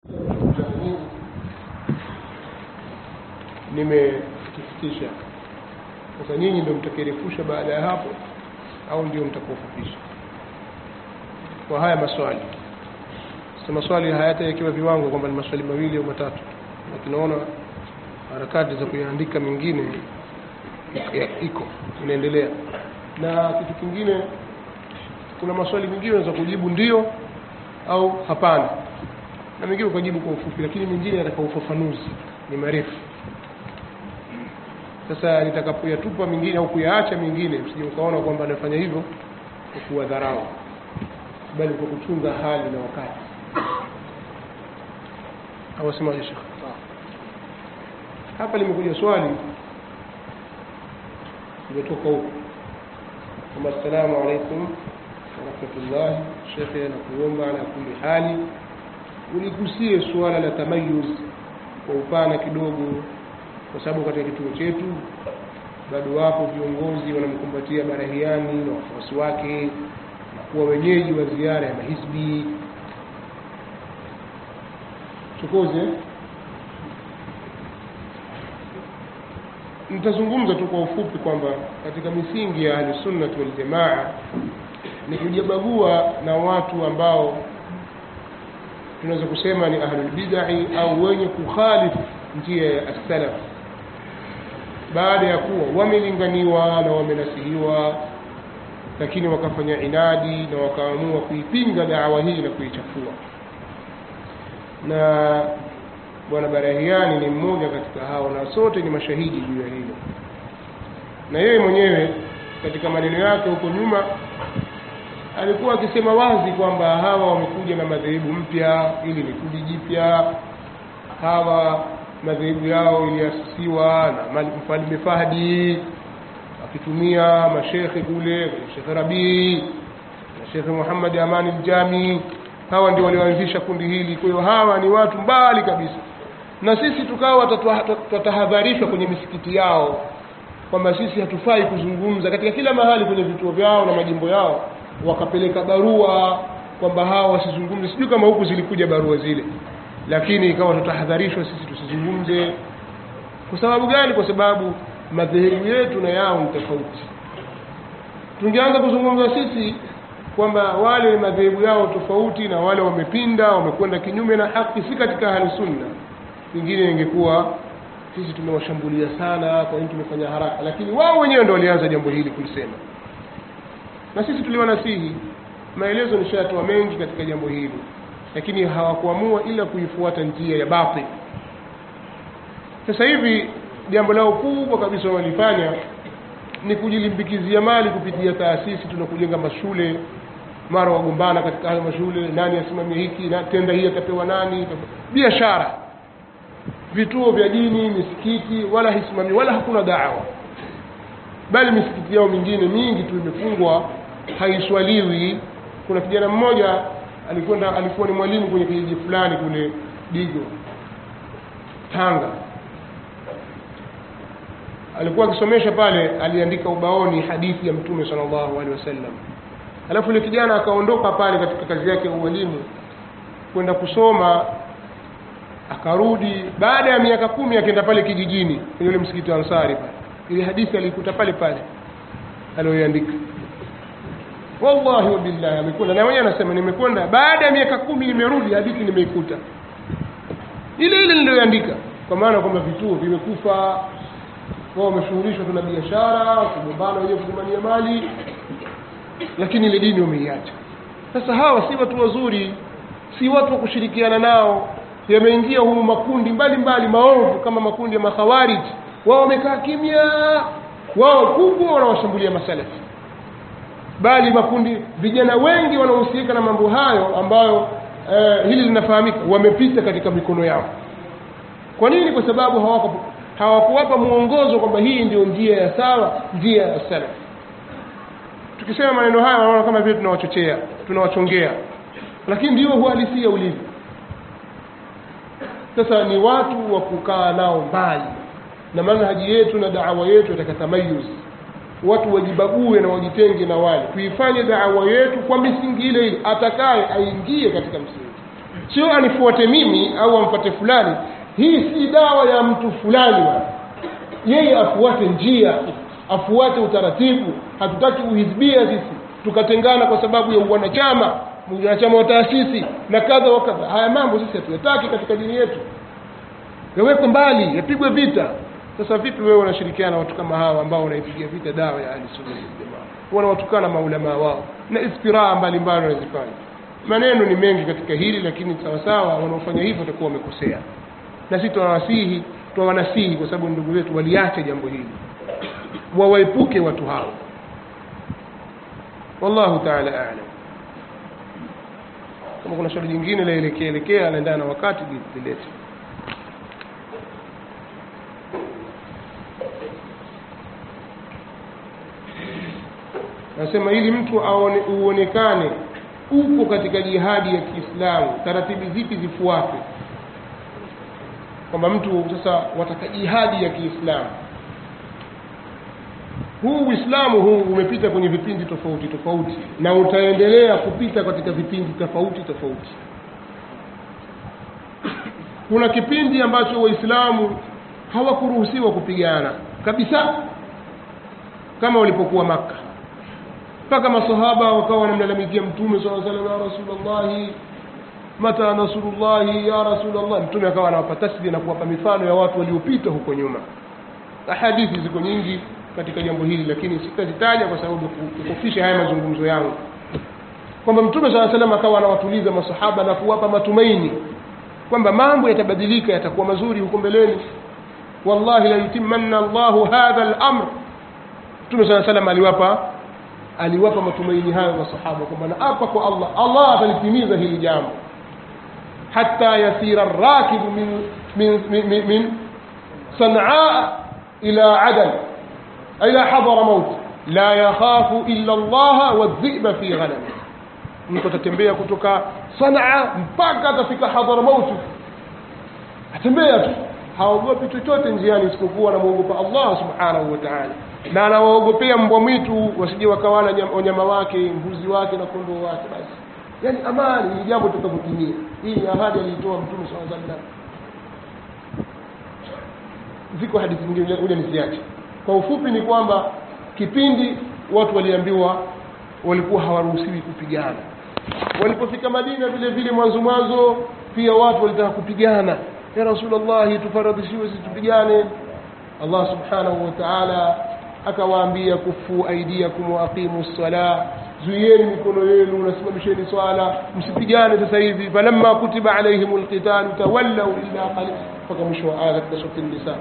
nimekifikisha sasa nyinyi ndio mtakirefusha baada ya hapo au ndio mtakufupisha kwa haya maswali sasa maswali hayatawekewa viwango kwamba ni maswali mawili au matatu na tunaona harakati za kuyaandika mengine ya- iko inaendelea na kitu kingine kuna maswali mengine unaweza kujibu ndio au hapana na mengine ukajibu kwa ufupi lakini mengine yataka ufafanuzi ni marefu sasa nitakapoyatupa mengine au kuyaacha mengine msije ukaona kwamba nafanya hivyo kwa kuwadharau bali kwa kuchunga hali na wakati awasemaje shekh hapa limekuja swali limetoka huko kwamba assalamu alaikum warahmatullahi shekhe na kuomba ala kuli hali uligusie suala la tamayuz kwa upana kidogo kwa sababu katika kituo chetu bado wapo viongozi wanamkumbatia barahiani na wafuasi wake na kuwa wenyeji wa ziara ya mahisbi chokoze nitazungumza tu kwa ufupi kwamba katika misingi ya ahlusunnati waljamaa ni kujibagua na watu ambao tunaweza kusema ni ahlulbidai au wenye kukhalifu njia ya assalaf baada ya kuwa wamelinganiwa na wamenasihiwa lakini wakafanya inadi na wakaamua kuipinga dawa hii na kuichafua na bwana barahiani ni mmoja katika hao na sote ni mashahidi juu ya hilo na yeye mwenyewe katika maneno yake huko nyuma alikuwa akisema wazi kwamba hawa wamekuja na madhehebu mpya ili ni kundi jipya hawa madhehebu yao iliasisiwa na Malik mfalme Fahdi akitumia mashekhe kule Shekhe Rabii na Shekhe Muhammad Amani Aljami hawa ndio walioanzisha kundi hili kwa hiyo hawa ni watu mbali kabisa na sisi tukawa tutahadharishwa kwenye misikiti yao kwamba sisi hatufai kuzungumza katika kila mahali kwenye vituo vyao na majimbo yao wakapeleka barua kwamba hawa wasizungumze sijui kama huku zilikuja barua zile lakini ikawa tutahadharishwa sisi tusizungumze kwa sababu gani kwa sababu madhehebu yetu na yao ni tofauti tungeanza kuzungumza sisi kwamba wale madhehebu yao tofauti na wale wamepinda wamekwenda kinyume na haki si katika ahli sunna pengine ingekuwa sisi tumewashambulia sana kwa nini tumefanya haraka lakini wao wenyewe ndo walianza jambo hili kulisema na sisi tuliwanasihi maelezo nishatoa mengi katika jambo hili lakini hawakuamua ila kuifuata njia ya batil sasa hivi jambo lao kubwa kabisa wanalifanya ni kujilimbikizia mali kupitia taasisi tunakujenga mashule mara wagombana katika hayo mashule nani asimamie hiki na tenda hii atapewa nani biashara vituo vya dini misikiti wala hisimami wala hakuna dawa bali misikiti yao mingine mingi tu imefungwa haiswaliwi kuna kijana mmoja alikwenda alikuwa ni mwalimu kwenye kijiji fulani kule digo tanga alikuwa akisomesha pale aliandika ubaoni hadithi ya mtume sallallahu alaihi wasallam alafu yule kijana akaondoka pale katika kazi yake ya ualimu kwenda kusoma akarudi baada ya miaka kumi akaenda pale kijijini kwenye ule msikiti wa ansari pale ile hadithi alikuta pale pale aliyoiandika wallahi wabillahi amekwenda na mwenyewe anasema nimekwenda baada ya miaka kumi nimerudi hadithi nimeikuta ile ile niliyoandika kwa maana kwamba vituo vimekufa wao wameshughulishwa tu na biashara kugombana wenyewe kugombania mali lakini ile dini wameiacha sasa hawa si watu wazuri si watu wa kushirikiana nao yameingia humu makundi mbalimbali maovu kama makundi ya makhawarij wao wamekaa kimya wao kubwa wanawashambulia masalafi bali makundi vijana wengi wanaohusika na mambo hayo ambayo eh, hili linafahamika wamepita katika mikono yao kwa nini kwa sababu hawako hawakuwapa mwongozo kwamba hii ndio njia ya sawa njia ya salaf tukisema maneno haya wanaona kama vile tunawachochea tunawachongea lakini ndio uhalisia ulivyo sasa ni watu wa kukaa nao mbali na manhaji yetu na daawa yetu yataka tamayuz watu wajibague na wajitenge na wale tuifanye daawa yetu kwa misingi ile ile atakaye aingie katika msingi sio anifuate mimi au amfuate fulani hii si dawa ya mtu fulani bwana yeye afuate njia afuate utaratibu hatutaki uhizbia sisi tukatengana kwa sababu ya uwanachama wanachama wa taasisi na kadha wa kadha haya mambo sisi hatuyataki katika dini yetu yawekwe mbali yapigwe vita sasa vipi wewe unashirikiana na watu kama hawa ambao wanaipigia vita dawa ya ahli sunna wal jamaa wanawatukana maulamaa wao na istiraa mbalimbali wanazifanya maneno ni mengi katika hili lakini sawasawa wanaofanya hivyo watakuwa wamekosea na sisi tunawasihi tunawanasihi kwa sababu ndugu zetu waliache jambo hili wawaepuke watu hao wallahu taala alam kama kuna swali jingine laelekea elekea anaendana na wakati lilete nasema ili mtu aone, uonekane uko katika jihadi ya kiislamu taratibu zipi zifuatwe kwamba mtu sasa wataka jihadi ya kiislamu huu uislamu huu umepita kwenye vipindi tofauti tofauti na utaendelea kupita katika vipindi tofauti tofauti kuna kipindi ambacho waislamu hawakuruhusiwa kupigana kabisa kama walipokuwa maka mpaka masahaba wakawa wanamlalamikia mtume saa salam ya rasulllahi mata nasrullahi ya rasulllah mtume akawa anawapa tasbia na kuwapa mifano ya watu waliopita huko nyuma hadithi ziko nyingi katika jambo hili lakini sitazitaja kwa sababu kufisha haya mazungumzo yangu kwamba mtume saa salam akawa anawatuliza masahaba na kuwapa matumaini kwamba mambo yatabadilika yatakuwa mazuri huko mbeleni wallahi la yutimanna llahu hadha lamr mtume saa salam aliwapa aliwapa matumaini hayo masahaba kwamba naapa kwa allah allah atalitimiza hili jambo hata yasira rakibu min, min, min, min, min sanaa ila adan ila hadara maut la yakhafu illa allaha wadhiba fi ghanami mtu atatembea kutoka sanaa mpaka atafika hadara mauti atembea tu haogopi chochote njiani isipokuwa anamwogopa allah subhanahu wa taala na anawaogopea mbwa mwitu wasije wakawala wanyama wake mbuzi wake na kondoo wake basi yaani amani ili jambo tutakapotimia hii ni ahadi aliitoa mtume saa sallam ziko hadithi nyingine ule nisiache kwa ufupi ni kwamba kipindi watu waliambiwa walikuwa hawaruhusiwi kupigana walipofika madina vile vile mwanzo mwanzo pia watu walitaka kupigana ya rasulllahi tufaradhishiwe sisi tupigane allah subhanahu wa taala akawaambia kufu aidiakum waaqimu ssala zuieni mikono yenu nasimamisheni swala msipigane sasa hivi falamma kutiba alaihim lqitalu tawallau illa qalil mpaka mwisho wa aya katika surati nisa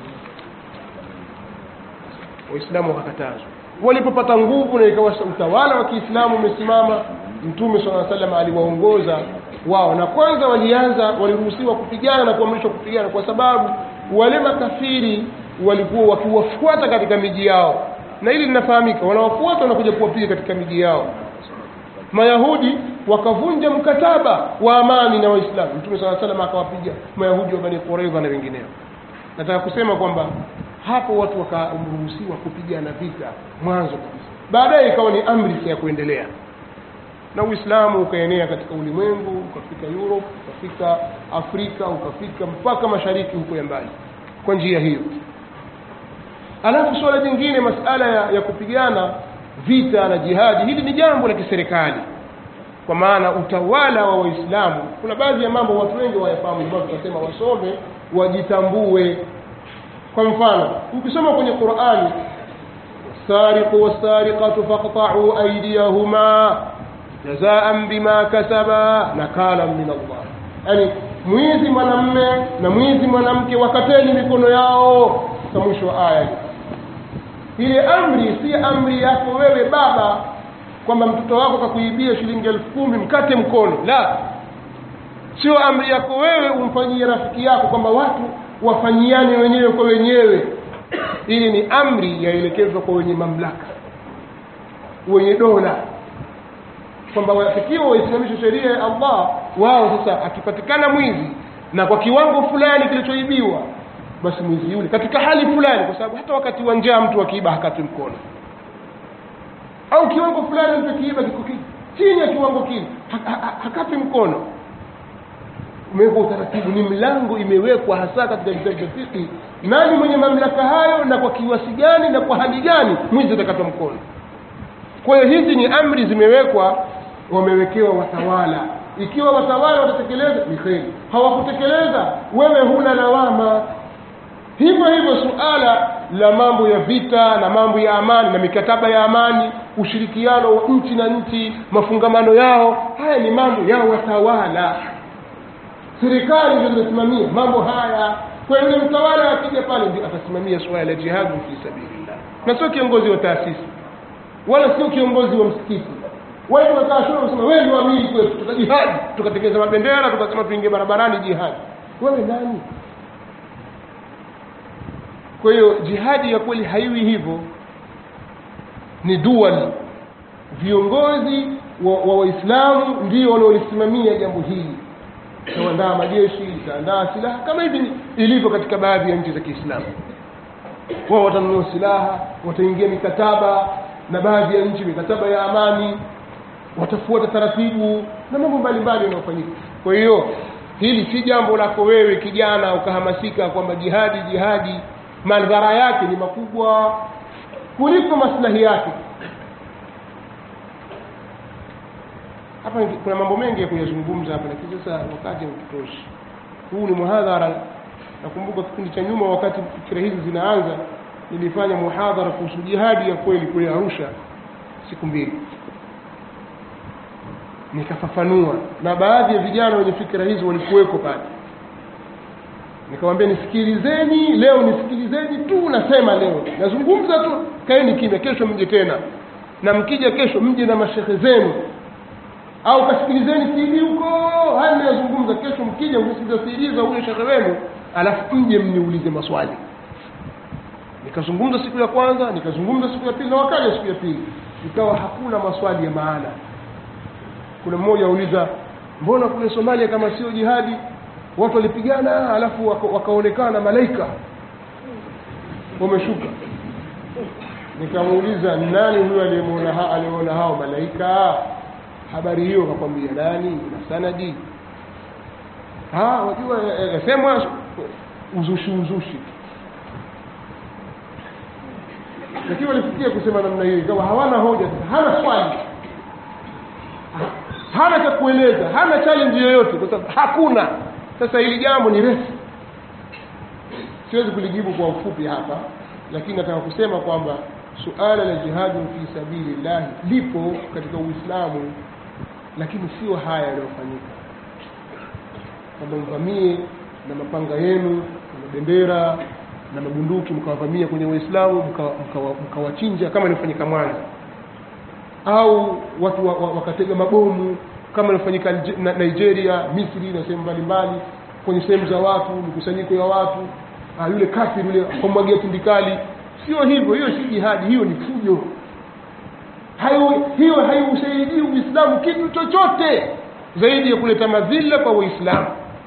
waislamu wakakatazwa walipopata nguvu na ikawa utawala wa kiislamu umesimama mtume saa salam aliwaongoza wao na kwanza walianza waliruhusiwa kupigana na kuamrishwa kupigana kwa sababu wale makafiri walikuwa wakiwafuata katika miji yao na hili linafahamika wanawafuata wanakuja kuwapiga katika miji yao mayahudi wakavunja mkataba wa amani na waislamu mtume saa salam akawapiga mayahudi wa bani quraidha na wengineo nataka kusema kwamba hapo watu wakaruhusiwa kupigana vita mwanzo kabisa baadaye ikawa ni amri ya kuendelea na uislamu ukaenea katika ulimwengu ukafika europe ukafika afrika ukafika mpaka mashariki huko ya mbali kwa njia hiyo alafu suala jingine masala ya, ya kupigana vita na jihadi hili ni jambo la kiserikali kwa maana utawala wa waislamu kuna baadhi ya mambo watu wengi wayafahamu ambao tunasema wasome wajitambue kwa mfano ukisoma kwenye qurani wasariqu wassariqatu faqta'u aydiyahuma jazaan bima kasaba nakalan min allah yani mwizi mwanamme na mwizi mwanamke wakateni mikono yao sa mwisho wa aya ile amri si amri yako wewe baba kwamba mtoto wako kakuibia shilingi elfu kumi mkate mkono la sio amri yako wewe umfanyie rafiki yako kwamba watu wafanyiane wenyewe kwa wenyewe hili ni amri yaelekezwa kwa wenye mamlaka wenye dola kwamba wafikiwa waisimamishe sheria ya allah wao sasa akipatikana mwizi na kwa kiwango fulani kilichoibiwa basi mwizi yule katika hali fulani kwa sababu hata wakati wa njaa mtu akiiba hakati mkono au kiwango fulani mtu akiiba kiko chini ya kiwango kile ha, ha, hakati mkono umewekwa utaratibu ni mlango imewekwa hasa katika vitabu vya fiqh nani mwenye mamlaka hayo na kwa kiwasi gani na kwa hali gani mwizi atakatwa mkono kwa hiyo hizi ni amri zimewekwa wamewekewa watawala ikiwa watawala watatekeleza ni kheri hawakutekeleza wewe huna lawama hivyo hivyo suala la mambo ya vita na mambo ya amani na mikataba ya amani ushirikiano wa nchi na nchi mafungamano yao haya ni mambo ya watawala serikali ndio zinasimamia mambo haya kwa hiyo yule mtawala akija pale ndio atasimamia suala la jihadu fi sabilillah na sio kiongozi wa taasisi wala sio kiongozi wa msikiti wewe unakaa shule unasema wewe ndio amiri kwetu tutajihadi tukatengeneza mabendera tukasema tuingie barabarani jihadi wewe nani kwa hiyo jihadi ya kweli haiwi hivyo ni dual viongozi wa waislamu wa ndio wanaolisimamia jambo hili itaandaa majeshi itaandaa silaha kama hivi ilivyo katika baadhi ya nchi za kiislamu wao watanunua silaha wataingia mikataba na baadhi ya nchi mikataba ya amani watafuata taratibu na mambo mbalimbali yanayofanyika kwa hiyo hili si jambo lako wewe kijana ukahamasika kwamba jihadi jihadi madhara yake ni makubwa kuliko maslahi yake hapa kuna mambo mengi ya kuyazungumza hapa lakini sasa wakati haututoshi huu ni muhadhara nakumbuka kipindi cha nyuma wakati fikira hizi zinaanza nilifanya muhadhara kuhusu jihadi ya kweli kule arusha siku mbili nikafafanua na baadhi ya vijana wenye fikira hizi walikuweko pale nikamwambia nisikilizeni leo nisikilizeni tu nasema leo nazungumza tu kaeni kimya kesho mje tena na mkija kesho mje na mashehe zenu au kasikilizeni CD huko haya ninayozungumza kesho mkija mkisikiliza CD za huyo shekhe wenu alafu mje mniulize maswali nikazungumza siku ya kwanza nikazungumza siku ya pili na wakaja siku ya pili ikawa hakuna maswali ya maana kuna mmoja auliza mbona kule Somalia kama sio jihadi watu walipigana alafu wakaonekana malaika wameshuka nikamuuliza nani huyo aliyemuona ha, aliyeona hao malaika habari hiyo akakwambia nani na sanadi ah wajua yasemwa uzushi uzushi lakini walifikia kusema namna hiyo ikawa hawana hoja hana swali hana cha kueleza hana challenge yoyote kwa sababu hakuna sasa hili jambo ni refu siwezi kulijibu kwa ufupi hapa lakini nataka kusema kwamba suala la jihadu fi sabilillah lipo katika uislamu lakini sio haya yanayofanyika kwamba mvamie na mapanga yenu na mabendera na mabunduki mkawavamia kwenye waislamu mkawachinja mka, mka kama ilifanyika mwanza au watu wa, wa, wakatega mabomu kama ilifanyika nigeria misri na sehemu mbalimbali kwenye sehemu za watu mikusanyiko ya watu ah, yule kafiri yule kumwagia tindikali sio hivyo hiyo si jihadi hiyo ni fujo hayo hiyo haiusaidii uislamu kitu chochote zaidi ya kuleta madhila kwa waislamu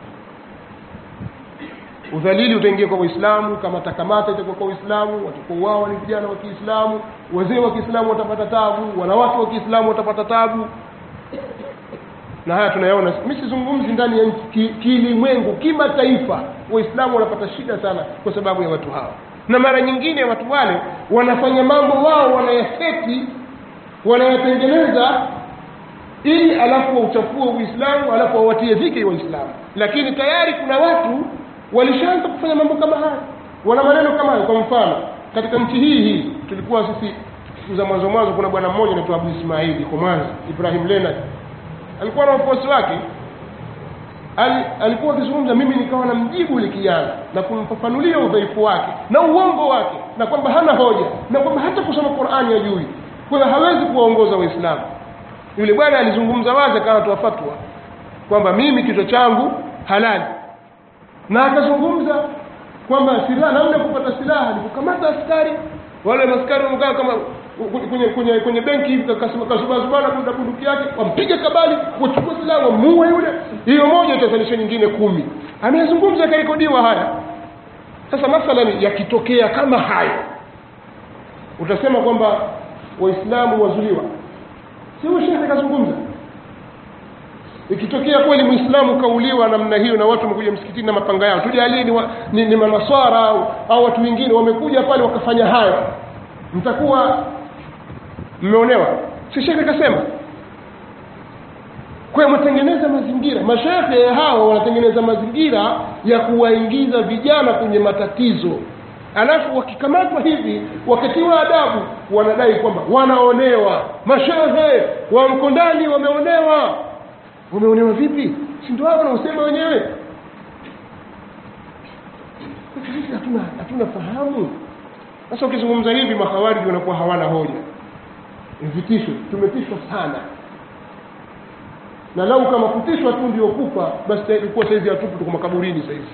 udhalili utaingia kwa waislamu kamata kamata itakuwa kwa waislamu watakaouawa ni vijana wa kiislamu wazee wa kiislamu watapata tabu wanawake wa kiislamu watapata tabu na haya tunayaona mi sizungumzi ndani ya nchi kilimwengu kimataifa waislamu wanapata shida sana kwa sababu ya watu hawa na mara nyingine watu wale wanafanya mambo wao wanayaseti wanayatengeneza ili alafu wauchafue uislamu alafu wawatie dhiki waislamu lakini tayari kuna watu walishaanza kufanya mambo kama haya wana maneno kama hayo kwa mfano katika nchi hii hii tulikuwa sisi siku za mwanzo mwanzo kuna bwana mmoja anaitwa abu ismaili kwa mwanza ibrahim lenard alikuwa na wafuasi wake Al, alikuwa akizungumza mimi nikawa na mjibu yule kijana na kumfafanulia udhaifu wake na uongo wake na kwamba hana hoja na kwamba hata kusoma qurani hajui kwa hiyo hawezi kuwaongoza waislamu yule bwana alizungumza wazi akawa toa fatwa kwamba mimi kichwa changu halali na akazungumza kwamba silaha namna ya kupata silaha ni kukamata askari wale askari wamekaa kama kwenye kwenye kwenye benki hivi kasubazubana kuna bunduki yake wampige kabali wachukue silaha wamuue yule hiyo moja itazalisha nyingine kumi ameyazungumza yakarekodiwa haya sasa mathalani yakitokea kama hayo utasema kwamba waislamu wazuliwa si huyo shekhe kazungumza ikitokea kweli mwislamu kauliwa namna hiyo na watu wamekuja msikitini na mapanga yao tujalie ni, wa, ni, ni manaswara au, au watu wengine wamekuja pale wakafanya hayo mtakuwa mmeonewa si shekhe kasema kwa hiyo mwatengeneza mazingira mashehe hao wanatengeneza mazingira ya kuwaingiza vijana kwenye matatizo alafu wakikamatwa hivi wakatiwa adabu wanadai kwamba wanaonewa mashehe wa mkondani wameonewa wameonewa vipi si ndio hao wanaosema wenyewe sisi hatuna hatuna fahamu sasa ukizungumza hivi mahawariji wanakuwa hawana hoja ni vitisho tumetishwa sana na lau kama kutishwa tu ndio kufa basi ilikuwa saizi hatupu tuko makaburini saizi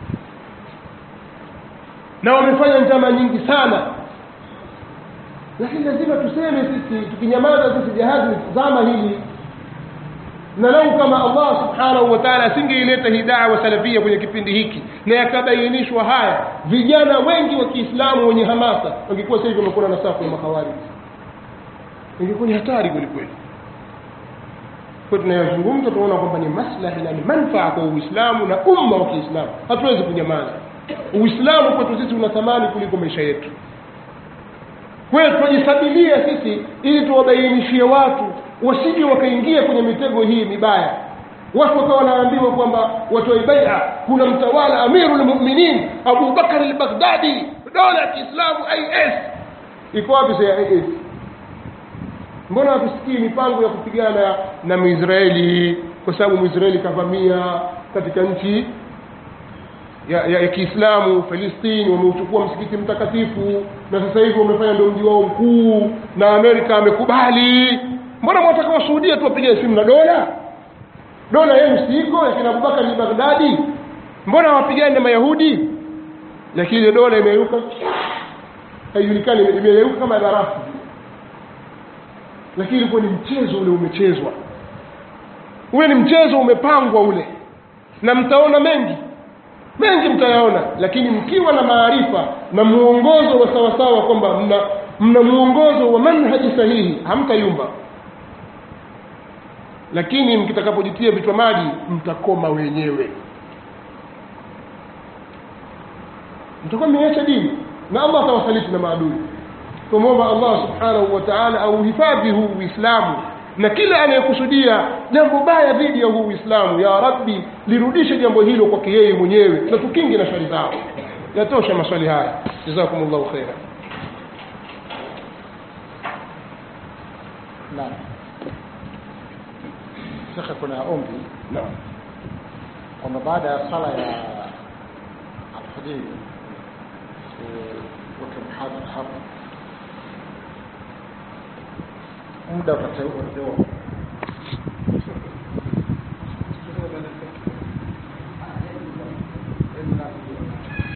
na wamefanya njama nyingi sana lakini lazima tuseme sisi tukinyamaza sisi jahazi zama hili na lau kama allah subhanahu wa taala asingeileta hii dawa salafia kwenye kipindi hiki na yakabainishwa haya vijana wengi wa kiislamu wenye hamasa wangekuwa sasa hivi wamekuwa na safu ya mahawariji ingekuwa ni hatari kwelikweli kwa tunayozungumza tunaona kwamba ni maslahi na ni manfaa kwa uislamu na umma wa kiislamu hatuwezi kunyamaza uislamu kwetu sisi una thamani kuliko maisha yetu kwa hiyo tunajisabilia sisi ili tuwabainishie watu wasije wakaingia kwenye mitego hii mibaya watu wakawa wanaambiwa kwamba watoe baia kuna mtawala amiru lmuminin abu bakar lbaghdadi dola ya kiislamu is iko wapi sa is mbona hatusikii mipango ya kupigana na mwisraeli kwa sababu mwisraeli kavamia katika nchi ya, ya, ya kiislamu falistini wameuchukua msikiti mtakatifu na sasa hivi wamefanya ndio mji wao mkuu na amerika amekubali mbona mwataka wasuhudia tu wapige simu na dola dola yenu siiko yakina abubakar ni baghdadi mbona wapigani na mayahudi lakini ile dola imeyuka haijulikani imeyeuka kama barafu lakini ilikuwa ni mchezo ule umechezwa ule ni mchezo umepangwa ule na mtaona mengi mengi mtayaona lakini mkiwa na maarifa na muongozo wa sawasawa kwamba mna mna muongozo wa manhaji sahihi hamtayumba lakini mkitakapojitia vichwa maji mtakoma wenyewe mtakuwa mmeacha dini na allah atawasaliti na maadui tumwomba allah subhanahu wa taala auhifadhi huu uislamu na kila anayekusudia jambo baya dhidi ya huu uislamu ya rabbi lirudishe jambo hilo kwake yeye mwenyewe na tukinge na shari zao yatosha maswali haya jazakum llahu khaira naam shekhe kuna ombi naam kwamba baada ya sala ya alfajiri weke mhadhara hapa muda utateua